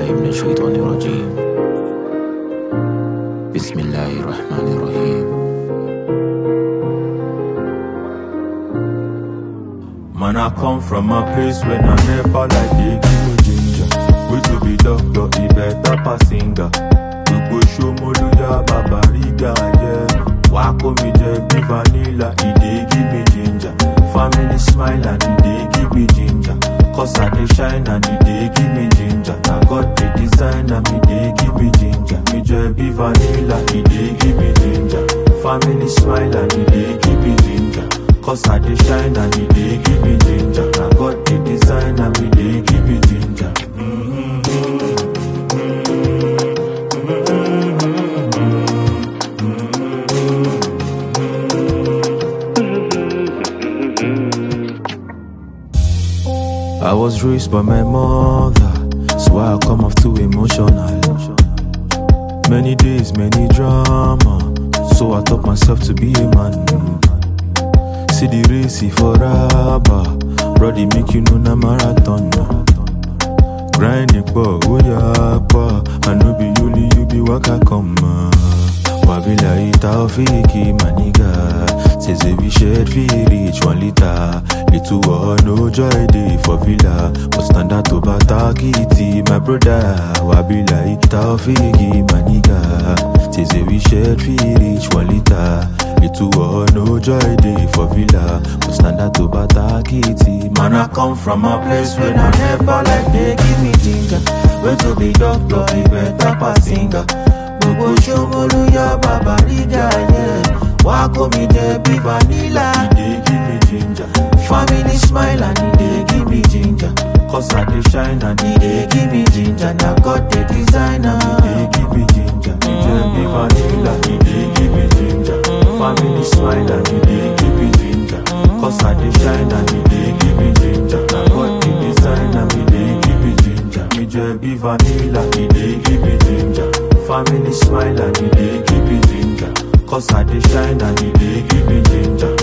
بالله من الشيطان الرجيم بسم الله الرحمن الرحيم Man, I come from a place where I never like they give me ginger. We to be doctor, he better pass singer. Gbogbo Ṣómólúyà bàbá ríga yeah. Wá kó mi jẹ bí vanilla, he dey give me ginger. Family smile and he dey give me ginger. Cause I dey shine and he dey give me ginger. Na God dey design and he dey give me ginger. Mi jẹ bí vanilla, he dey give me ginger. Family smile and he dey give me ginger. Cause I dey shine and he dey give me ginger. Na God dey design and he dey give me ginger. I was raised by my mother, so I come off too emotional. Many days, many drama, so I taught myself to be a man. See the race for rubber, brody make you know na marathon. Grinding for oh yeah, pa. I know be only you be waka come. Wabila ita ofiki maniga. Says we shared feel each one liter. Little or no joy day for villa. But stand out to batakiti, my brother. Wabila ita ofiki maniga. Says we shared feel each one liter. Little or no joy day for villa. But stand out to batakiti. Man, I come from a place where I never like they give me ginger. Where to be doctor, he better pass singer. Gbogbo Ṣómólúyà bàbá ríga yeah. Wá kó mi jẹ bí vanilla. He dey give me ginger. Family smile and he dey give me ginger. Cause I dey shine and he dey give me ginger. Na God dey design am. He dey give me ginger. He jẹ bí vanilla. He dey give me ginger. Family smile and he dey give me ginger. Cause I dey shine and he dey give me ginger. Na God dey design am. He dey give me ginger. Mi jẹ bí vanilla. He dey give me ginger. Family smile and he dey give me ginger. Cause I dey shine and he dey give me ginger.